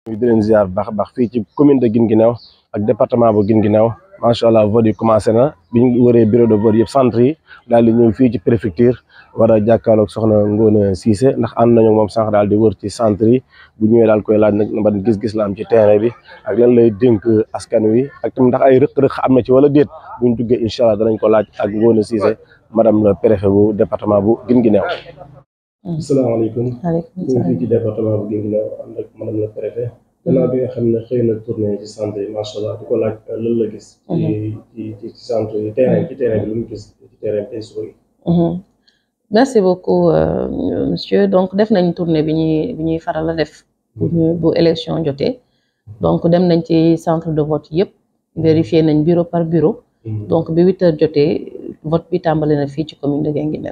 di leen ziar bu baax a baax fii ci commune de Guinguinéo ak département bu Guinguinéo macha allah vote yi commencé na bi ñu wëree bureau de vote yëpp centre yi daal di ñëw fii ci préfecture war a jàkkaarloog soxna Ngone Cissé ndax ànd nañu moom sànq daal di wër ci centre yi bu ñëwee daal koy laaj nag ban gis-gis la am ci terrain bi ak lan lay dénk askan wi ak tamit ndax ay rëq-rëq am na ci wala déet buñ duggee incha allah danañ ko laaj ak Ngone Cissé madame le préfet bu département bu Guinguinéo. asalaamaaleykum. maaleykum ñu ngi fii ci département bu Guinguinéo ànd ak madame le préfet. gannaaw bi nga xam ne xëy na tournée ci centre yi macha allah di ko laaj lan la gis. ci ci ci centre yi terrain ci terrain bi lu mu gis ci terrain tey suba yi. merci beaucoup monsieur donc def nañ tournée bi ñuy bi ñuy faral a def. bu ñu bu élection jotee. donc dem nañ ci centre de vote yëpp. vérifier nañ bureau par bureau. donc bi huit heures jotee vote bi tàmbali na fii ci commune de Guinguinéo.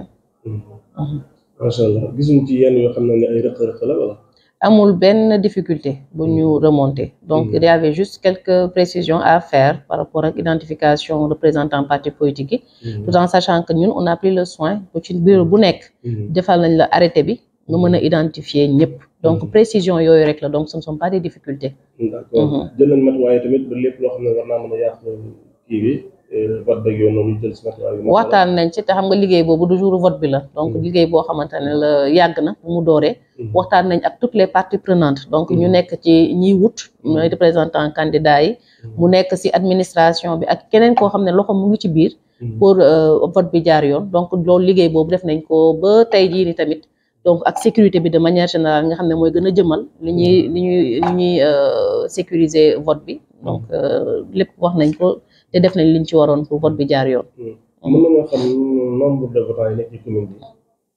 macha allah gisuñ ci yenn yoo xam ne ne ay rëq-rëq la wala. amul benn difficulté bu ñu remonter donc il y avait juste quelques précisions à faire par rapport ak identification représentant parti politique yi tout en sachant que ñun on a pris le soin bu ci bureau bu nekk defal nañ la arrêté bi nga mën a identifier ñëpp donc précision yooyu rek la donc ce ne sont pas des difficultés d'accord jël nañ matuwaay tamit ba lépp loo xam ne war naa mën a yàq kii bi vote beeg yoon noonu ñu jël si matuwaay bi waxtaan nañ ci te xam nga liggéey boobu du jour vote bi la donc liggéey boo xamante ne la yàgg na bu mu dooree waxtaan nañ ak toutes les parties prenantes donc ñu nekk ci ñiy wut mooy représentant candidat yi mu nekk si administration bi ak keneen koo xam ne loxo mu ngi ci biir pour vote bi jaar yoon donc loolu liggéey boobu def nañ ko ba tey jii ni tamit donc ak sécurité bi de manière générale nga xam ne mooy gën a jëmal li ñuy li ñuy li ñuy sécuriser vote bi donc lépp wax nañ ko te def nañ liñ ci waroon pour vote bi jaar yoon. mën nañoo xam nombre de votants yi nekk ci commune bi.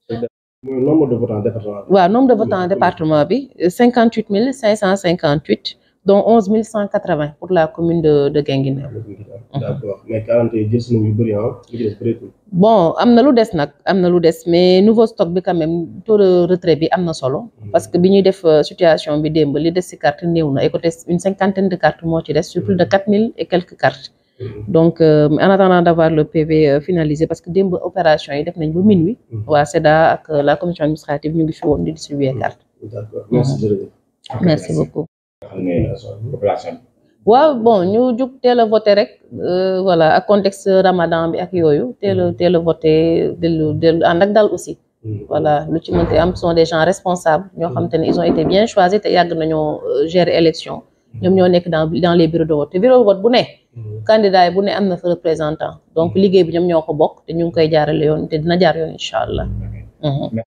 mooy nombre de votants département bi. waaw nombre de votants département bi cinquante huit mille cinq cent cinquante huit dont onze mille cent quatre vingt pour la commune de de Guinguinéo. d'accord mais quarante yi jël nañu yu bëri ah li ci des bëreetul. bon am na lu des nag am na lu des mais nouveau stock bi quand même taux de retrait bi am na solo. parce que bi ñuy def situation bi démb li des ci carte néew na et côté une cinquantaine de cartes moo ci des sur plus de quatre mille et quelques cartes. donc euh, en attendant d'avoir le PV euh, finalisé parce que démb opération yi def nañ ba minuit. waa SEDA ak la commission administrative ñu ngi fi woon di distribuer carte. d'accord merci jërëjëf. merci beaucoup. population waaw bon ñu jug teel a voté rek voilà ak contexte Ramadan bi ak yooyu teel a teel a voté dellu dellu ànd ak dal aussi. voilà lu ci mënti am sont des gens responsables ñoo xam te ne ils ont été bien choisis te yàgg nañoo gérer élection. ñoom ñoo nekk dans dans les bureaux de vote te bureau de vote bu ne. candidat yi bu ne am na fa représentant donc liggéey bi ñoom ñoo ko bokk te ñu ngi koy jaarale yoon te dina jaar yoon incha allah.